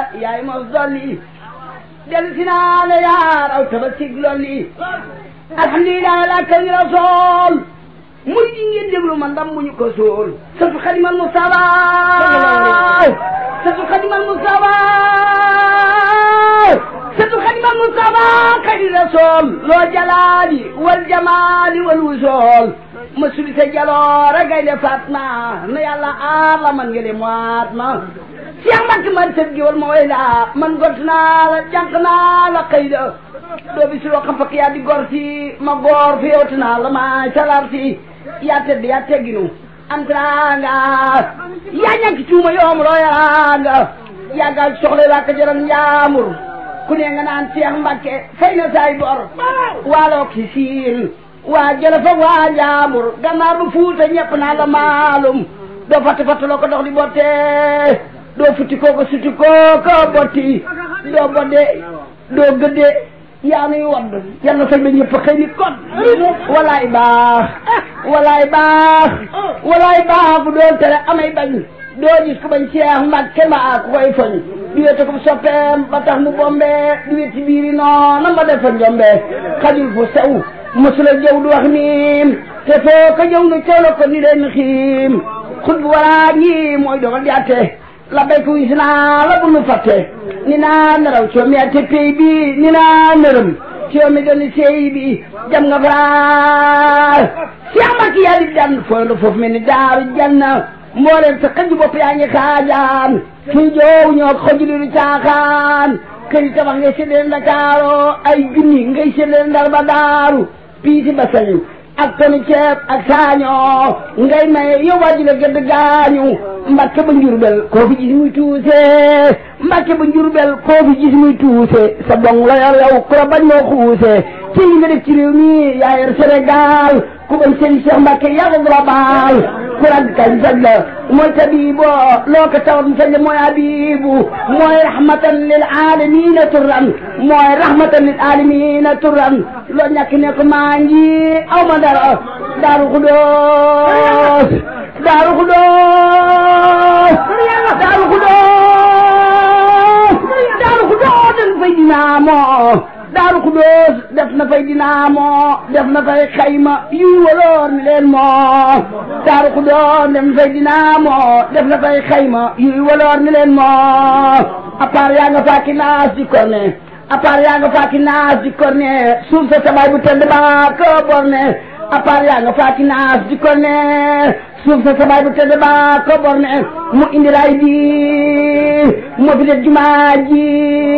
yaay mos dolli del si naa la yaar aw taba sig lolli alhamdulilah la kañ rasool muy di ngeen déglu man ndam bu ñu ko sool satu xadimal Mustafa satu xadimal Mustafa satu xadimal Mustafa kadi rasool loo jalaali wal jamaali wal wusool ma suli sa jaloore gaynde Fatma na yàlla aar la man ngeen moat ma Cheikh Mbacke man sëb gi wal ma way la man gont naa la jànq naa la xëy da doo bi si loo xam fakk yaa di gor si ma goor fi yowti naa la ma salar si yaa tedd yaa tegginu am teraanga yaa ñàkk cuuma yoom loo yaraanga yaa gaal soxla waa ka jaran njaamur ku ne nga naan Cheikh Mbacke fay na saay bor waaloo ki siin waa jële fa waa njaamur gannaar bu fuuta ñepp naa la maalum doo fatt fatt loo ko dox di botte doo futti kooko sutti kooko botti doo bodde doo gëdde yaa nuy wadd yal na sañ ba ñëpp xëy ni kon walaay baax walaay baax walaay baax bu doon tere amay bañ doo gis ko bañ Cheikh Mbacke mbaa ku koy foñ du wete ko soppeem ba tax mu bombe du weti biiri noona ma defa njombe xajul fu sew mosula jëw du wax niim te foo ko jëw nga cawla ko ni leen xiim xut bu waraa ngi mooy dogal di atte la béy ko wis naa la bu nu fàtte ni naa naraw coomi ate pay bi ni naa nërëm coomi doni sey bi jam nga faar Cheikh Mbacke yaa di dan fooy la foofu mel ni daaru janna mbooleem sa xëj bopp yaa ngi xaajaan fii joow ñoo xoj li lu caaxaan kër yi tabax ngay séddale Ndakaaro ay junni ngay séddale Ndar ba daaru piisi ba sañu ak tonu ceeb ak saañoo ngay maye yow waa ji la gëdd gaañu Mbacke ba njurbel koo fi gis muy tuuse Mbacke ba njurbel koo fi gis muy tuuse sa dong la yor yow ku la bañ moo xuuse ci li nga def ci réew mi yaa yor Sénégal ku bañ sëriñ Cheikh Mbacke yaa ko global ku rag kañ saj la mooy tabibo loo ko tawat mu saj la mooy abibu mooy rahmatan lil alamina turran mooy rahmatan lil alamina turran loo ñàkk ne ko maa ngi aw ma dara daaru xudoos daaru xudoos daaru xudoos daaru xudoos dañ fay dinaamoo daaru xudoos def na fay dinaamoo def na fay xayma yuy waloor ni leen moo daaru xudoos def na fay dinaamoo def na fay xayma yuy waloor ni leen moo à part yaa nga faaki naas di korne à part yaa nga faaki naas di korne suuf sa tabaay bu tedd ba ko borne à part yaa nga faaki naas di korne suuf sa sabaay bu tedd ba ko borne mu indi raay bi moo fi def jumaa ji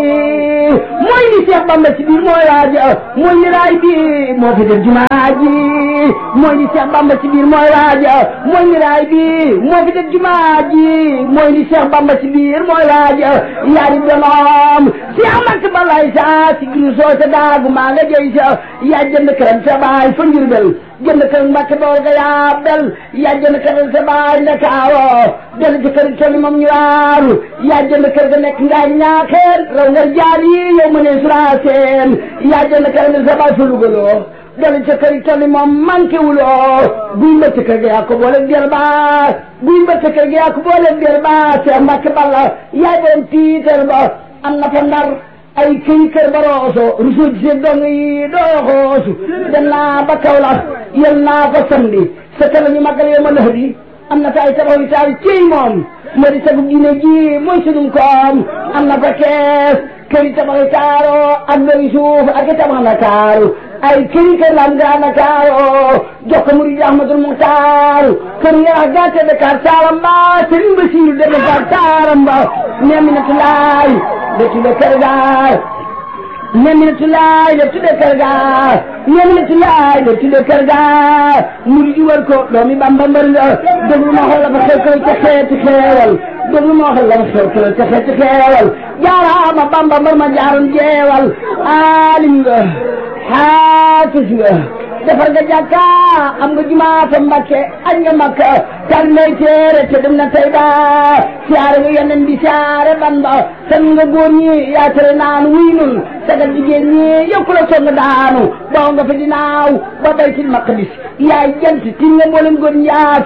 mooy li Cheikh Bamba ci biir mooy waaja mooy li raay bi moo fi def jumaa ji mooy li Cheikh Bamba ci biir mooy waaja mooy li raay bi moo fi def jumaa ji mooy li Cheikh Bamba ci biir mooy waaja yaari donoom Cheikh Mbacke balay sa si giru soo sa daagu maa nga jëy sa yaa jënd këram sa baay fa Njurbel jënd kër Mbacke bool ga yaa bel yaa jënd kër sa baay Ndakaaro del ci kër toli moom ñu waaru yaa jënd kër ga nekk ngaa ñaaxeen raw nga jaar yi yow ma ne suraaseen yaa jënd kër ga sa baay fa lugaloo del ci kër toli moom manqué wuloo buy mbëtt kër ga yaa ko boole der ba buy mbëtt kër ga yaa ko boole der ba Cheikh Mbacke Balla yaay borom tiitar ba am na fa ndar ay këy kër ba rooso rusu ci dong yi doo xoosu dem naa ba Kaolack yel naa ko samedi sa kala ñu màggal yow ma lëx di am na fa ay tabax yu taal ciy moom moo di sagu Guinée ji mooy sunum koom am na fa kees kër yi tabax yu taaro ak doy suuf ak i tabax na taaru ay këri kër lam gaa Ndakaaru jox ko murid Ahmadul Muxtaar kër yarax gàtte Dakar taaram ba Sëriñ Basiiru de Dakar taaram ba Neminatu Laay de tudde kër gaar Neminatu Laay de tudde kër gaar Neminatu Laay de tudde kër gaar murid yi wër ko doomi Bamba mbër nga déglu ma xool la fa xew koy ca xeeti xeewal déglu ma xool la fa xew koy ca xeeti xeewal jaaraama Bamba mbër ma jaaroon jeewal aalim nga xaafis nga defar nga jàkka am nga jumaa fa Mbàkke añ nga Makka tal nay téere te dem na tey ba siyaare nga yeneen bi siyaare ban ba san nga góor ñi yaa tere naan wuy nun sagal jigéen ñi yokku la song daanu baw nga fa dinaaw ba baytil maqdis yaay jant tin nga mboolem góor ñi yaa fës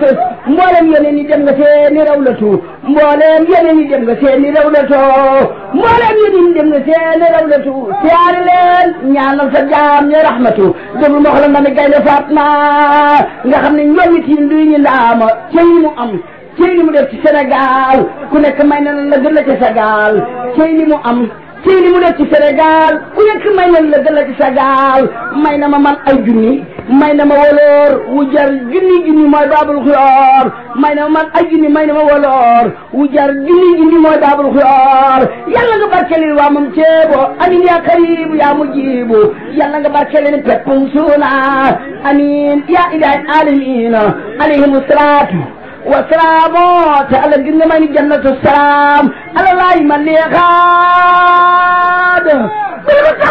mboolem yeneen yi dem nga seeni rawlatu mboolem yeneen yi dem nga seeni rawlatu mboolem yeneen yi dem nga seeni rawlatu siyaare leen ñaanal sa jaam ñi rahmatu déglu ma wax la nga ne gaynde Fatma nga xam ne ñoom it yi nduy ñu ndaama cey mu am cey li mu def ci Sénégal ku nekk may na la gën la ci Sénégal cey li mu am cey li mu def ci Sénégal ku nekk may na la gën la ci Sénégal may na ma man ay junni may na ma woloor wu jar junni junni mooy baabul xuyoor may na ma man ay junni may na ma woloor wu jar junni junni mooy baabul xuyoor yàlla nga barkelil waa moom ceebo amin yaa karibu yaa mujibu yàlla nga barkelil peppum suuna amin yaa ilahi alamina alayhim salaatu wasalaamo te ala gis nga may ni jannatu salaam ala laay man li xaad